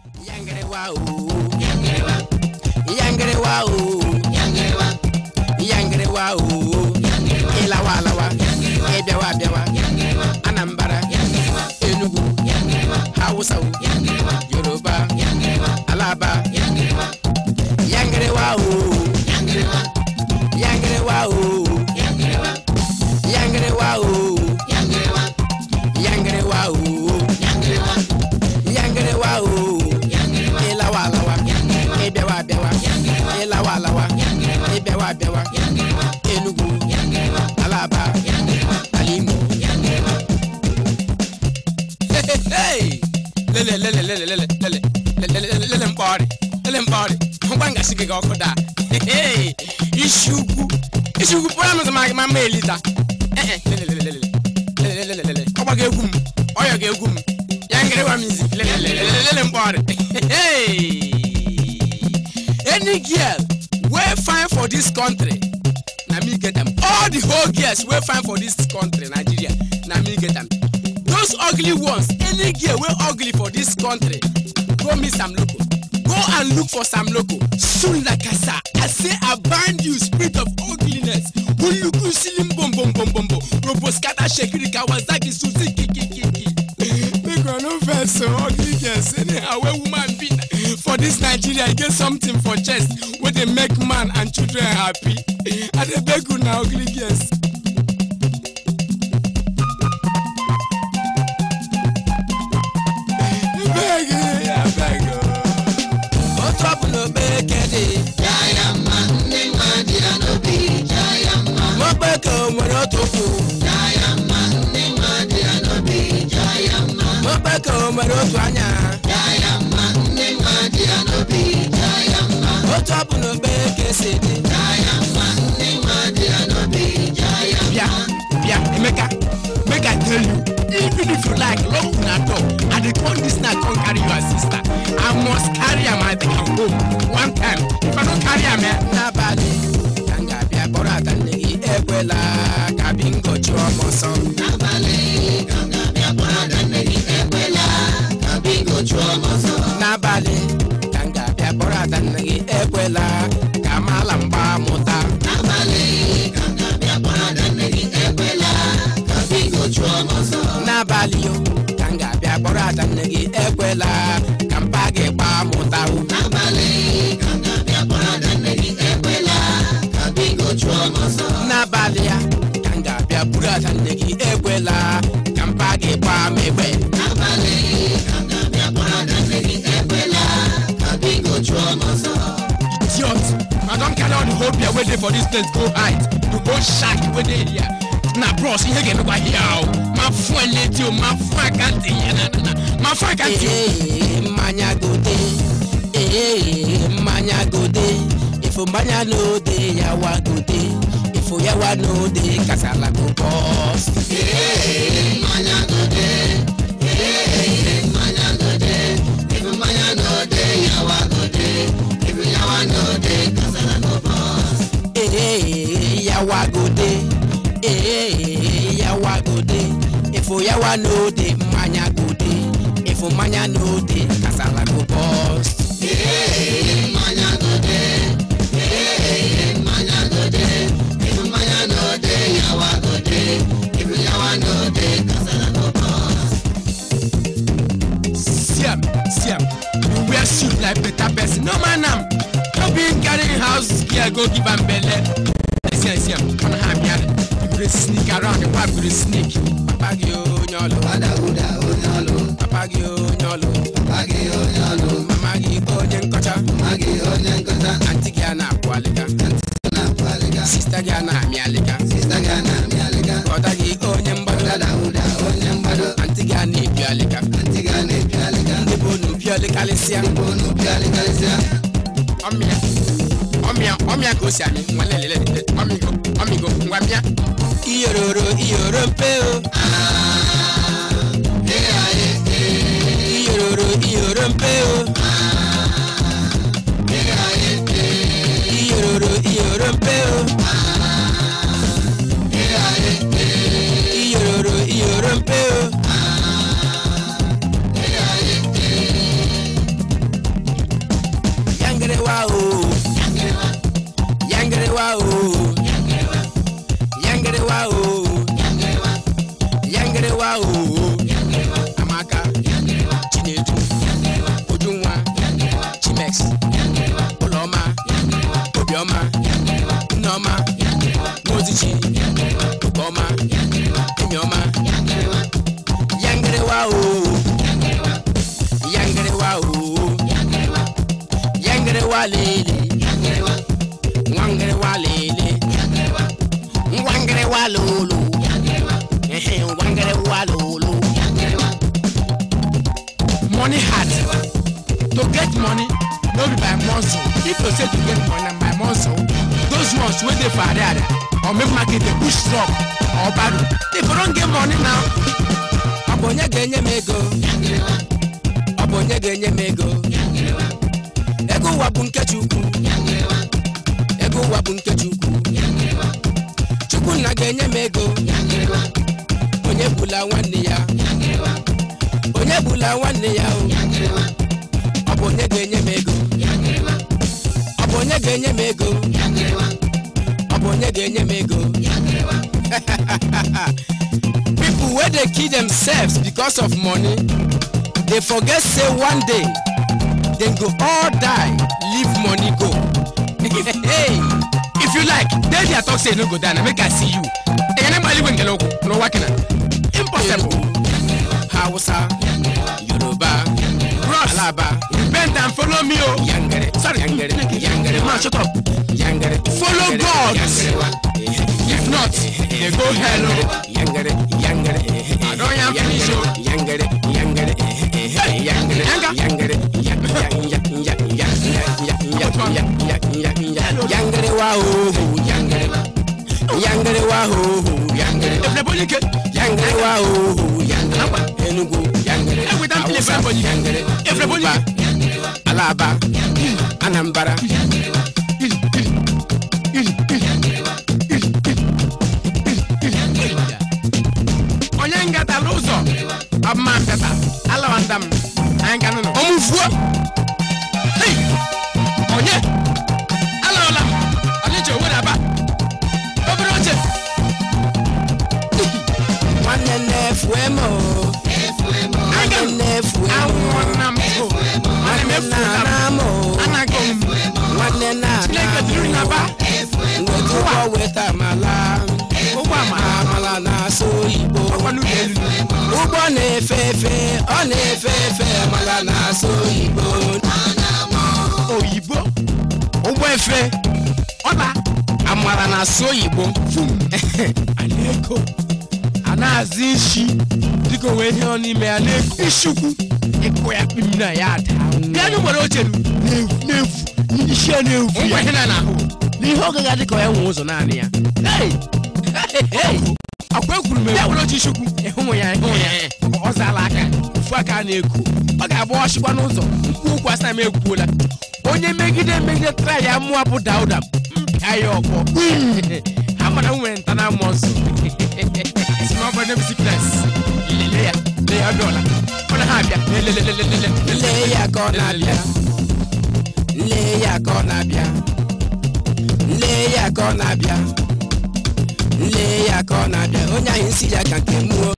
Yangerewa o. Yangerewa o. Yangerewa o. Ilawa alawa. Ebiawa abiawa. Anambra. Enugu. Hausa o. Yoruba. Alaba. Yangerewa o. Yangerewa o. Yangerewa o. Yangerewa o. Yangerewa o. Ilawa alawa. Ebiawa abiawa. Ilawa alawa. Ebiawa abiawa. Enugu. Alaba. Alimo. Hey! Lele lele lele lele lele lele lele lele mkpọrị lele mkpọrị ngwa ngasi gị ọkụ daa Hey! isi ukwu isi ukwu pụrụ amụzụ ma ma mma elita Eh, eh, lele lele lele lele lele lele ọgba gị egwu m ọyọ gị egwu m ya ngịrịwa music lele lele lele lele mkpọrị Hey! any girl wey fine for dis country na me get am all the whole girls wey fine for dis country nigeria na me get am those ugly ones any girl wey ugly for dis country go meet sam loko go and look for sam loko soon like asa i say i bind you spirit of ugliness uluku silim bom bom bom bom bom robo scatter shekiri kawasaki susi kikikiki make una no vex so ugly girls anyhow wey woman be for dis nigeria e get something for chest wey dey make man and children happy i dey beg una ugly girls. abeg eh, abeg o. ó tọ́pù ló gbé kéde. mo gbé kí o nwere otu kwu. mo gbé kí o nwere otu anya. ó tọ́pù ló gbé kése dị. bịa bịa emeka make i tell you even if you like lock una door i dey come dis night come carry your sister i must carry am i take am home one time if i no carry am eh. n'abalị ka m ga-abịa kpọrọ ada nne gị ekwela ka bingo chụọ m ọsọ. n'abalị ka m ga-abịa kpọrọ ada nne gị ekwela ka mala mgba mụta. n'abalị o ka m ga-abịa kpọrọ ada nne gị ekwela ka mpa gị gbaa mụta o. n'abalị ya ka m ga-abịa buru ada nne gị ekwela ka mpa gị gbaa m egbe. idiot i don carry all the whole beer wey dey for dis place go hide to go shark wey dey here na bros ihe ga-emekwa here o ma fún ẹ létí o ma fún àkáǹtì yẹn na na na ma fún àkáǹtì. ee mmanya gode ee mmanya gode ifo mmanya no dey yawa gode ifo yawa no dey kasala go burst. ee yawa gode ee yawa gode ifo yawa no dey mmanya gode ifo mmanya no dey kasala go burst. siam siam you wear suit like better person no man am no be him carry him house gear go give am belle siam siam ọ̀nà ha mi adé you dey sneak around the wife go dey sneak papa gi o nyọlọ papa gi o nyọlọ mama gi onye nkọcha anti gi a na-akwụ alịga sista gi a na-amị alịga ọda gi onye mgbado anti gi a na-ebi alịga ndị bụ unu bi ọlịkalịsịa ọmịa ọmịa ọmịa ka o si amị nwa lelele ọmịgo ọmịgo ngwa mịa iyororo iyoro mpe o iyororo iyoro mpe o iyororo iyoro mpe o iyororo iyoro mpe o ngwangịrịwa lele ngwangịrịwa lele ngwangịrịwa lolo ehe ngwangịrịwa lolo money hard to get money no be by muscle if you say to get money na by muscle those ones wey dey for area or make market dey push truck or barrow if you don get money now ọ bụ onye ga-enye m ego ọ bụ onye ga-enye m ego ego ụwa bụ nke chukwu ego ụwa bụ nke chukwu chukwu nna ga-enye m ego onye bụla nwanne ya onye bụla nwanne ya o ọ bụ onye ga-enye m ego ọ bụ onye ga-enye m ego ọ bụ onye ga-enye m ego people wey dey kill themselves because of money dey forget say one day dem go all die leave money go hey if you like dey there talk say you no go die na make i see you enyere mgbe eluigwe nkele okwu n'ụwa kina impossible hausa yoruba alaba repent and follow me o yangere sorry yangere yangere man shut up yangere follow god if not dey go hell o yangere yangere i don yan finish o yangere yangere yangere yangere yangere wa ho yangere yangere wa ho yangere efulebonike yangere wa ho yangere enugu yangere hausa yangere yoruba alaba anambra onye ngatala ụzọ ọbụma mpịata alawanda m anyị ga nụnụ ọmụfuo Hey! onye alawala m ọdịcha owedaba obere oche nwanne nnefu emo nwanne nnefu emo Anwụọna m o. Ana m nwanne efu nna na m. na mo Anago m. nwanne nna Chineke duru na ba. nweta ụgbọ weta amala Ụgbọ amala. amala na-asụ oyibo Ọkwa n'ụlọ elu. ụgbọ na-efe efe ọ na-efe efe amala na-asụ oyibo Oyibo. ụgbọ efe Ọla. amala na-asụ oyibo Aleko. A na-azụ isi dịka onwe ihe ọ n'ime ya na-eku ishukwu ịkụ ya kpim na ya ada bịa n'ụgbọrọ oche nu na-efu na-efu isi ya na-efu ngwa ya ihe na n'ahụ n'ihe oge ga dịka ya nwe ụzọ naanị ya Hey! Hey! akwa ekwuru m ya ekwu were oche ishukwu ịhụ ya ịhụ ya ọ zaala aka ofu aka a na-eku ọ ga-agba ọchịkwa n'ụzọ mkpu ụkwụ asa m ekwuola onye megide megide tara ya mụọ bụ dauda mpịa ya ọkpọ ha mara m nwere nta na mmụọ nsọ si na ọ bụ nebusi pres lele ya lee ya ọdụọla ọ na ha abịa lelelelelele lee ya ka ọ na-abịa lee ya ka ọ na-abịa lee ya ka ọ na-abịa lee ya ka ọ na-abịa onye anyị si ya ka nke mụọ